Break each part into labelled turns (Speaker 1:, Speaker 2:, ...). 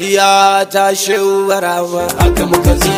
Speaker 1: duniya ta shehu barama
Speaker 2: haka muka zo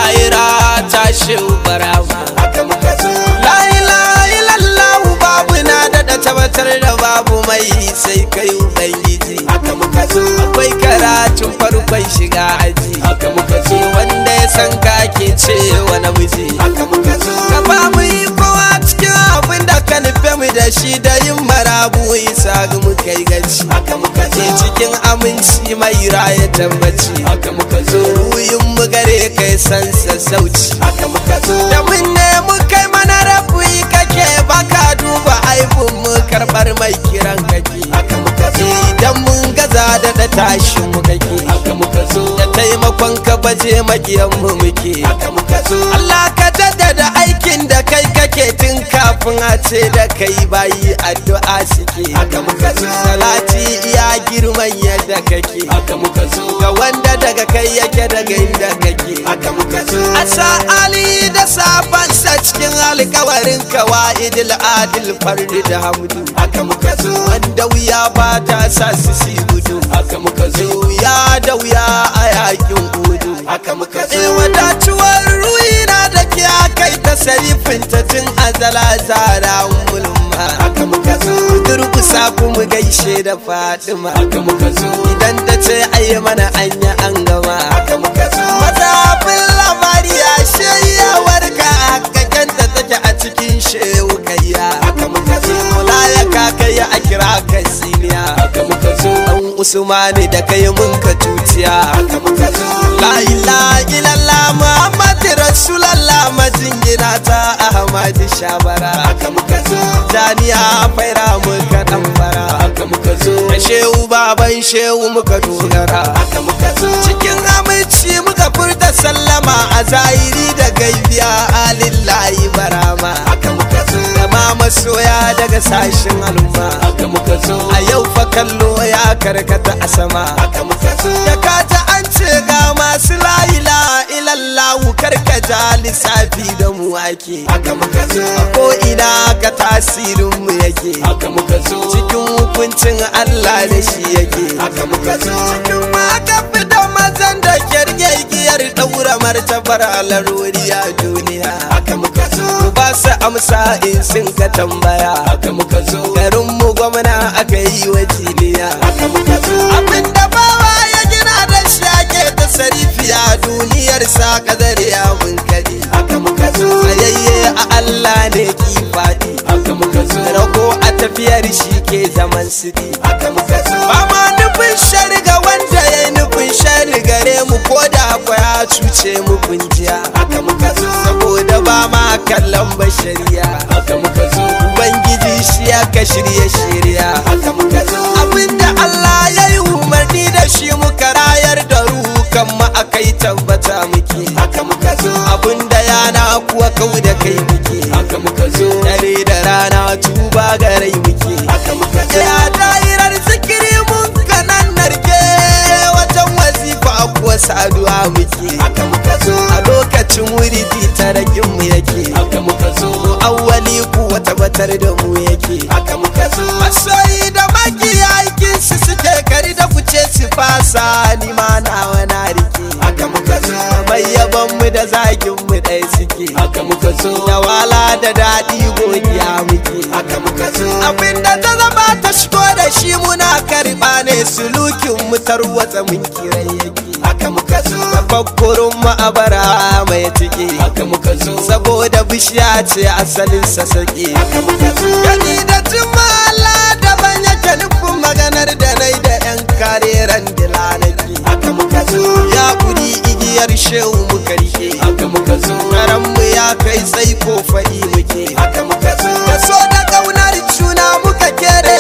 Speaker 1: lahira ta shehu barama
Speaker 2: haka muka zo
Speaker 1: la ilaha illallah babu na daɗa tabbatar da babu mai sai kai ubangiji
Speaker 2: haka muka zo
Speaker 1: akwai karatun farkon shiga aji
Speaker 2: haka muka zo
Speaker 1: wanda ya san ka ke cewa namiji
Speaker 2: haka muka zo
Speaker 1: ka ba mu yi kowa cikin abin da ka nufe mu da shi da yin marabu isa ga mu kai gaci
Speaker 2: haka muka zo
Speaker 1: ke cikin aminci mai raya tabbaci
Speaker 2: haka muka zo
Speaker 1: ruyin mu gare kai san sassauci
Speaker 2: haka muka zo
Speaker 1: da mun nemi kai mana rabu kake baka duba aibun mu karbar mai kiran kake
Speaker 2: haka muka zo
Speaker 1: idan mun gaza da da tashin mu kake
Speaker 2: haka muka zo
Speaker 1: da taimakon ka baje makiyan mu muke
Speaker 2: haka muka zo
Speaker 1: Allah ka jaddada aikin da kai kake tun kafin a ce da kai bayi addu'a suke
Speaker 2: haka muka zo
Speaker 1: salati iya girman yadda kake
Speaker 2: haka muka zo
Speaker 1: ga wanda daga kai yake daga inda kake
Speaker 2: haka muka zo
Speaker 1: asa ali da safansa cikin alkawarin kawa'idil adil fardi da hamdu
Speaker 2: haka muka zo
Speaker 1: wanda wuya ba ta sa su si gudu
Speaker 2: haka muka zo
Speaker 1: wuya da wuya a yakin gudu
Speaker 2: haka muka
Speaker 1: e
Speaker 2: zo
Speaker 1: wadatuwar ruina da ke kai ta sarifin ta tun azala zara mulma
Speaker 2: haka muka zo
Speaker 1: durkusa kuma gaishe da fatima
Speaker 2: haka muka zo
Speaker 1: idan ta ce ayi mana anya an gama
Speaker 2: haka muka zo
Speaker 1: mazafin labari ya shayyawar ka hakakenta take a cikin shehu kayya
Speaker 2: haka muka zo
Speaker 1: Mola ya kakaya a kira ka siniya
Speaker 2: haka muka zo
Speaker 1: dan usmani da kai mun ka tuciya
Speaker 2: haka muka zo
Speaker 1: La ilaha illallah Muhammad Rasulallah majingina ta Ahmad Shabara
Speaker 2: haka muka zo
Speaker 1: Daniya faira muka dan fara
Speaker 2: haka muka zo
Speaker 1: da shehu baban shehu muka dogara
Speaker 2: haka muka zo
Speaker 1: cikin aminci muka furta sallama a zahiri da gaibiya alillahi barama
Speaker 2: haka muka zo
Speaker 1: da ma masoya daga sashen al'umma
Speaker 2: haka muka zo
Speaker 1: a yau fa kallo ya karkata a sama
Speaker 2: haka muka zo
Speaker 1: da kata an ce ga masu la'ila ilallahu karkata lissafi da mu ake
Speaker 2: haka muka zo
Speaker 1: ko ina ka tasirin mu yake
Speaker 2: haka muka zo
Speaker 1: cikin hukuncin Allah da shi yake
Speaker 2: haka muka zo
Speaker 1: cikin ma ka fita mazan da kyargegiyar daura martabar laruri a duniya
Speaker 2: haka muka zo
Speaker 1: ba su amsa in sun ka tambaya
Speaker 2: haka muka zo
Speaker 1: garin mu gwamna aka yi wa jiniya
Speaker 2: haka muka zo
Speaker 1: abinda bawa ya gina da shi ake ta sarifiya duniyar sa kadar ya bunkari
Speaker 2: haka muka zo
Speaker 1: tsayayye a Allah ne ki faɗi
Speaker 2: haka muka zo
Speaker 1: rago a tafiyar shi ke zaman sidi
Speaker 2: haka muka zo
Speaker 1: ba ma nufin shari ga wanda ya yi nufin shari gare mu ko da kwa ya cuce mu kunjiya
Speaker 2: haka muka zo
Speaker 1: saboda ba ma kallon bashariya
Speaker 2: haka muka zo
Speaker 1: ubangiji shi ya ka shirye shirya
Speaker 2: haka muka zo
Speaker 1: abinda Allah ya yi umarni da shi muka rayar da rukan mu akai tabbata muke
Speaker 2: haka muka zo
Speaker 1: abinda yana kuwa kau da kai muke
Speaker 2: haka muka zo
Speaker 1: dare da rana tuba ga rai muke
Speaker 2: haka muka zo
Speaker 1: ya dairar zikiri mun kanan narke wajen wazifa kuwa saduwa muke
Speaker 2: haka muka zo
Speaker 1: a lokacin wuri tarakin mu yake
Speaker 2: haka muka zo
Speaker 1: awwali kuwa tabbatar da mu yake
Speaker 2: haka muka zo
Speaker 1: masoyi da makiya aikin su suke kari da kuce su fasa ni ma nawa na rike
Speaker 2: haka muka zo
Speaker 1: mai yaban mu da zagin mu ɗaya suke
Speaker 2: haka muka zo
Speaker 1: da wala da daɗi godiya muke
Speaker 2: haka muka zo
Speaker 1: abinda ta zama ta shigo da shi muna karɓa ne sulukin mu tarwatsa mun kirai yake
Speaker 2: haka muka zo
Speaker 1: tafakkurin mu a bara mai tike
Speaker 2: haka muka zo
Speaker 1: saboda bishiya ce asalin sassaƙe
Speaker 2: haka muka zo
Speaker 1: gani da jimala daban yake nufin maganar da nai da yan kareren dilanaki
Speaker 2: haka muka zo
Speaker 1: ya kuri igiyar shehu muka rike
Speaker 2: haka muka zo
Speaker 1: karan mu ya kai sai ko faɗi muke
Speaker 2: haka muka zo
Speaker 1: da so da ƙaunar juna muka kere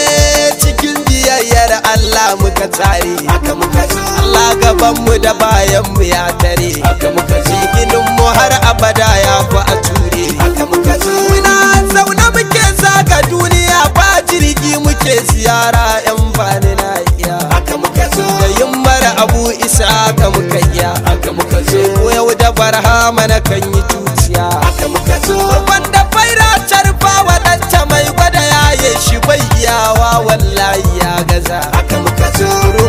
Speaker 1: cikin biyayyar Allah muka tare
Speaker 2: haka muka zo
Speaker 1: Allah gaban mu da bayan mu ya tare
Speaker 2: haka muka zo
Speaker 1: ginin mu har abada ya fi a ture
Speaker 2: haka muka zo
Speaker 1: muna zaune muke zaga duniya ba jirgi muke ziyara yan bani na iya
Speaker 2: haka muka zo
Speaker 1: da yin mara abu isa ka muka iya
Speaker 2: haka muka zo
Speaker 1: ko yau da barhama na kan yi tuciya
Speaker 2: haka muka zo
Speaker 1: wanda faira carfa waɗanta mai gwada yaye shi bai iyawa wallahi ya gaza
Speaker 2: haka muka zo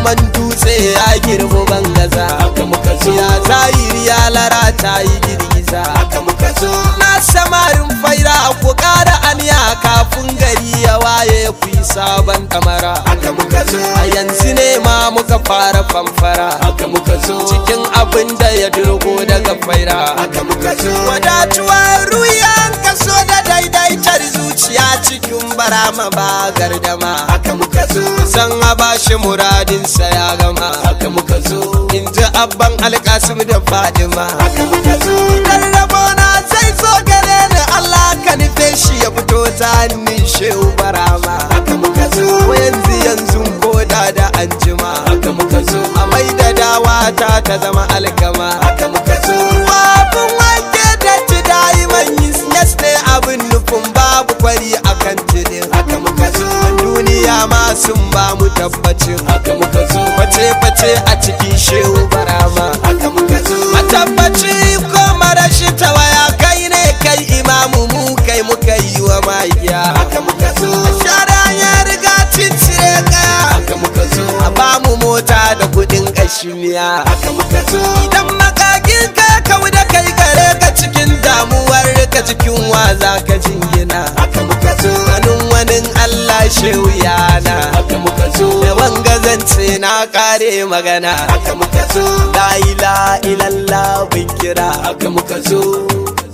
Speaker 1: girman dutse ya girmu bangaza
Speaker 2: haka muka zo
Speaker 1: ya zahiri ya lara ta yi girgiza
Speaker 2: haka muka zo
Speaker 1: na samarin faira ku ƙara aniya kafin gari ya waye ku yi sabon kamara
Speaker 2: haka muka zo
Speaker 1: a yanzu ne ma muka fara famfara
Speaker 2: haka muka zo
Speaker 1: cikin abin da ya durgo daga faira
Speaker 2: haka muka zo
Speaker 1: wadatuwar ruyan kaso da daidaitar zuciya cikin barama ba gardama
Speaker 2: haka muka zo
Speaker 1: san a bashi muradinsa ya gama
Speaker 2: haka muka zo
Speaker 1: in ji abban alkasim da fadima
Speaker 2: haka muka zo
Speaker 1: idan rabona zai zo gare ni allah ka nufe shi ya fito ta hannun shehu barama
Speaker 2: haka muka zo
Speaker 1: ko yanzu yanzu koda da anjima
Speaker 2: haka muka zo
Speaker 1: a mai da dawa ta ta zama alkama
Speaker 2: haka muka zo
Speaker 1: babun wanke da ci dayi man yes ne abin nufin babu kwari akan tudin
Speaker 2: haka muka zo
Speaker 1: duniya ma sun ba mu tabbacin
Speaker 2: haka muka zo
Speaker 1: face-face a cikin shehu barama
Speaker 2: haka muka zo
Speaker 1: matabbaci ko marashi tawaya kai ne kai imamu mu kai muka yi wa magiya
Speaker 2: haka muka zo
Speaker 1: shara ya riga cincire kaya
Speaker 2: haka muka zo
Speaker 1: a ba mu mota da kudin kashimiya
Speaker 2: haka muka zo
Speaker 1: idan makagin ka kau da kai gare ka cikin damuwar ka cikin waza ka jingina
Speaker 2: haka muka zo
Speaker 1: ganin wani Allah shehu yana
Speaker 2: haka muka zo
Speaker 1: da wangazance na kare magana
Speaker 2: haka muka zo
Speaker 1: la ila illallah bin kira
Speaker 2: haka muka zo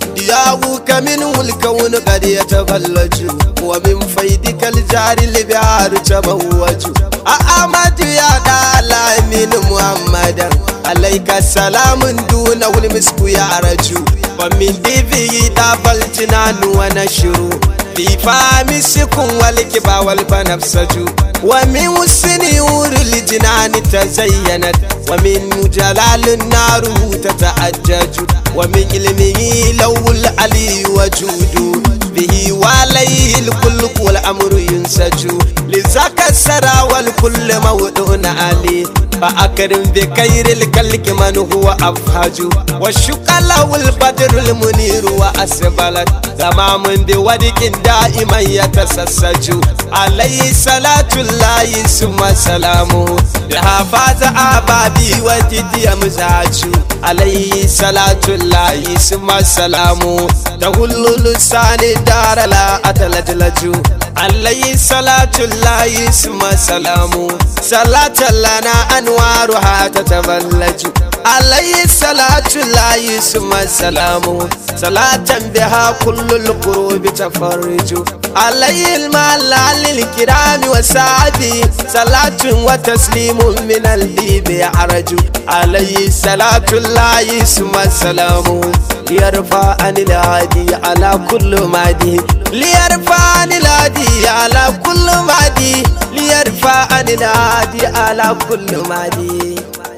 Speaker 1: دياوك منه الكون قد يتفلج ومن فيدك الجار البحر تموج أحمد يا دالا من محمد عليك السلام دونه المسك يعرج ومن دفه طاب الجنان ونشر في فام سكن والكبا والبنفسج ومن سنيور الجنان تزينت ومن جلال النار تتأجج ومن علمه لو العلي وجود به وعليه الخلق والأمر ينسج لذاك السرى والكل موضوع عليه فأكرم بخير الكلك من هو أفهج والشق له البدر المنير وأسبلت تمام بودك دائما يتسسج عليه صلاة الله ثم سلامه بها فاز أبابي وتدي مزاج عليه صلاة الله ثم سلامه تهل لسان دار لا أتلجلج عليه صلاة الله ثم سلامه صلاة لنا أنوارها تتبلج عليه صلاة الله ثم سلامه صلاة بها كل القروب تفرج عليه المال للكرام وسعدي صلاة وتسليم من الديب يعرج عليه صلاة الله ثم سلامه ليرفع عن العادي على كل مادي ليرفع عن العادي على كل مادي ليرفع عن العادي على كل مادي